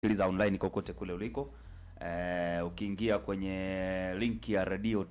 sikiliza online kokote kule uliko. Eh, ukiingia kwenye link ya radio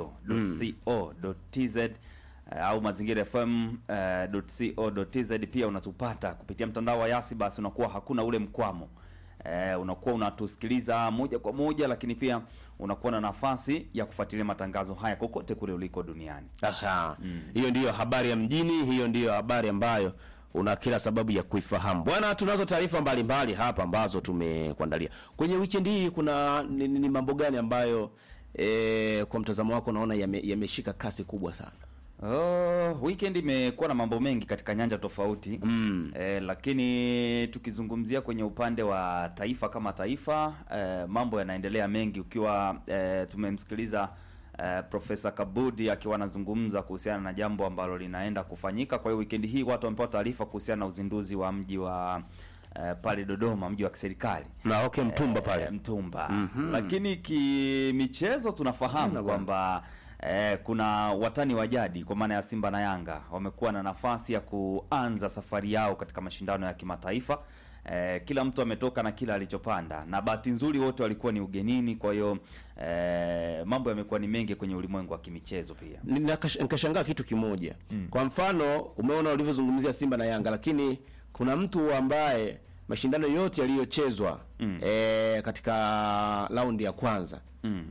tadio.co.tz eh, au mazingira fm eh, .co.tz pia unatupata kupitia mtandao wa Yasi, basi unakuwa hakuna ule mkwamo eh, unakuwa unatusikiliza moja kwa moja, lakini pia unakuwa na nafasi ya kufuatilia matangazo haya kokote kule uliko duniani. Aha. Hiyo ndiyo habari ya mjini, hiyo ndiyo habari ambayo una kila sababu ya kuifahamu. Bwana, tunazo taarifa mbalimbali hapa ambazo tumekuandalia. Kwenye weekend hii kuna ni, ni, ni mambo gani ambayo e, kwa mtazamo wako unaona yame- yameshika kasi kubwa sana? Oh, weekend imekuwa na mambo mengi katika nyanja tofauti Mm. eh, lakini tukizungumzia kwenye upande wa taifa kama taifa eh, mambo yanaendelea mengi ukiwa eh, tumemsikiliza eh, Profesa Kabudi akiwa anazungumza kuhusiana na jambo ambalo linaenda kufanyika. Kwa hiyo weekend hii watu wamepewa taarifa kuhusiana na uzinduzi wa mji wa eh, pale Dodoma, mji wa kiserikali Na okay, Mtumba pale. Eh, Mtumba. Lakini kimichezo tunafahamu kwamba eh, kuna watani wa jadi kwa maana ya Simba na Yanga wamekuwa na nafasi ya kuanza safari yao katika mashindano ya kimataifa. Eh, kila mtu ametoka na kila alichopanda, na bahati nzuri wote walikuwa ni ugenini. Kwa hiyo eh, mambo yamekuwa ni mengi kwenye ulimwengu wa kimichezo pia. Ninakash- nikashangaa kitu kimoja. Kwa mfano, umeona ulivyozungumzia Simba na Yanga, lakini kuna mtu ambaye mashindano yote yaliyochezwa eh, katika raundi ya kwanza Mm.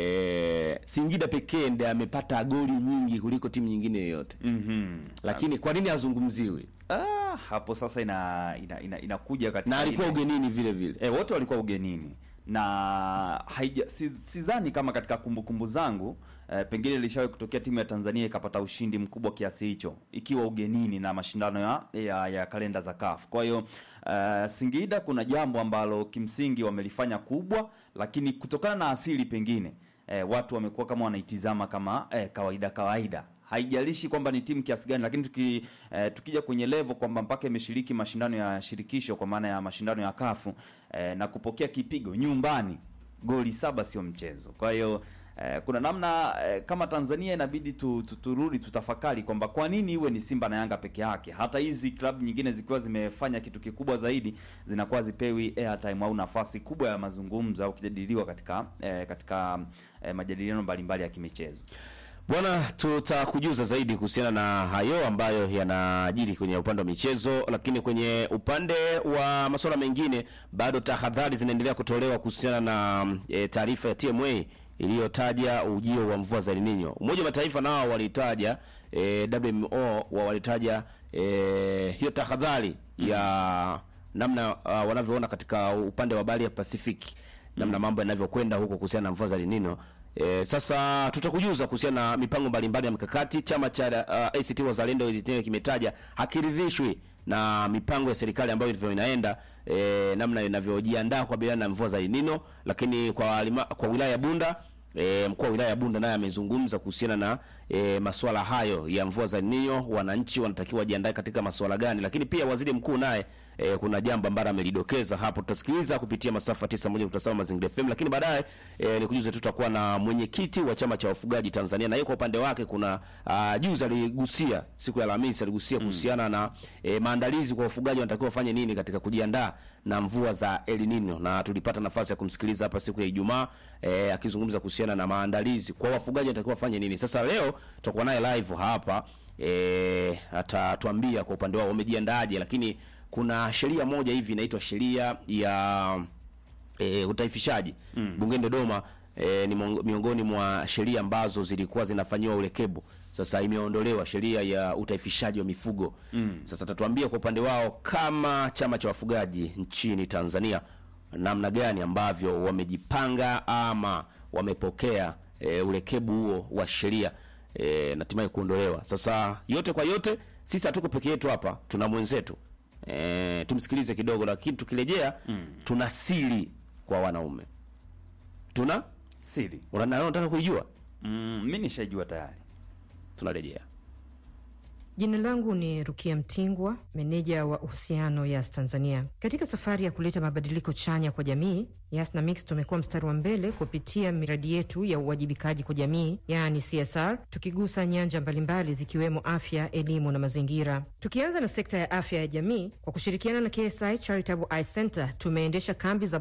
eh, Singida pekee ndiye amepata goli nyingi kuliko timu nyingine yoyote. Mhm. Lakini kwa nini hazungumziwi? Ah, hapo sasa ina ina, ina, inakuja katika Na alikuwa ile- ugenini vile vile. E, wote walikuwa ugenini na haija si- sidhani kama katika kumbukumbu zangu e, pengine ilishawahi kutokea timu ya Tanzania ikapata ushindi mkubwa kiasi hicho ikiwa ugenini na mashindano ya, ya, ya kalenda za CAF. Kwa hiyo e, Singida kuna jambo ambalo kimsingi wamelifanya kubwa, lakini kutokana na asili pengine e, watu wamekuwa kama wanaitizama kama e, kawaida kawaida haijalishi kwamba ni timu kiasi gani, lakini tuki, eh, tukija kwenye level kwamba mpaka imeshiriki mashindano ya shirikisho kwa maana ya mashindano ya kafu eh, na kupokea kipigo nyumbani, goli saba sio mchezo. Kwa hiyo eh, kuna namna eh, kama Tanzania inabidi tu, tu, turudi tutafakari kwamba kwa nini iwe ni Simba na Yanga peke yake. Hata hizi klabu nyingine zikiwa zimefanya kitu kikubwa zaidi zinakuwa zipewi airtime au nafasi kubwa ya mazungumzo au kujadiliwa katika eh, katika eh, majadiliano mbalimbali ya kimichezo. Bwana, tutakujuza zaidi kuhusiana na hayo ambayo yanajiri kwenye upande wa michezo, lakini kwenye upande wa masuala mengine bado tahadhari zinaendelea kutolewa kuhusiana na e, taarifa ya TMA iliyotaja ujio wa mvua za El Nino. Umoja wa Mataifa nao walitaja e, WMO wa walitaja e, hiyo tahadhari ya namna uh, wanavyoona katika upande wa bahari ya Pasifiki namna mambo yanavyokwenda huko kuhusiana na mvua za El Nino. E, sasa tutakujuza kuhusiana na mipango mbalimbali ya mikakati. Chama cha uh, ACT Wazalendo chenyewe kimetaja hakiridhishwi na mipango ya serikali ambayo ilivyo inaenda e, namna inavyojiandaa kukabiliana na mvua za El Nino, lakini kwa walima, kwa wilaya ya Bunda E, mkuu wa wilaya ya Bunda naye amezungumza kuhusiana na e, masuala hayo ya mvua za El Nino, wananchi wanatakiwa wajiandae katika masuala gani, lakini pia waziri mkuu naye e, kuna jambo ambalo amelidokeza hapo, tutasikiliza kupitia masafa 91.7 Mazingira FM, lakini baadaye e, nikujuze tutakuwa na mwenyekiti wa chama cha wafugaji Tanzania, na yeye kwa upande wake kuna uh, juzi aligusia siku ya Alhamisi aligusia kuhusiana na e, maandalizi kwa wafugaji wanatakiwa wafanye nini katika kujiandaa na mvua za El Nino, na tulipata nafasi ya kumsikiliza hapa siku ya Ijumaa e, akizungumza kuhusiana na maandalizi kwa wafugaji wanatakiwa wafanye nini. Sasa leo tutakuwa naye live hapa e, atatuambia kwa upande wao wamejiandaaje, lakini kuna sheria moja hivi inaitwa sheria ya e, utaifishaji bungeni Dodoma. E, ni mongo- miongoni mwa sheria ambazo zilikuwa zinafanyiwa urekebu. Sasa imeondolewa sheria ya utaifishaji wa mifugo. Sasa tatuambia kwa upande wao kama chama cha wafugaji nchini Tanzania namna gani ambavyo wamejipanga ama wamepokea e, urekebu huo wa sheria e, na hatimaye kuondolewa. Sasa yote kwa yote, sisi hatuko peke yetu hapa, tuna mwenzetu e, tumsikilize kidogo, lakini tukirejea tuna siri kwa wanaume tuna Siri Una- unataka kuijua? mm, mi nishaijua tayari. Tunarejea. Jina langu ni Rukia Mtingwa, meneja wa uhusiano Yas Tanzania. Katika safari ya kuleta mabadiliko chanya kwa jamii, Yas na Mix tumekuwa mstari wa mbele kupitia miradi yetu ya uwajibikaji kwa jamii, yaani CSR, tukigusa nyanja mbalimbali zikiwemo afya, elimu na mazingira. Tukianza na sekta ya afya ya jamii, kwa kushirikiana na KSI Charitable Eye Center tumeendesha kambi za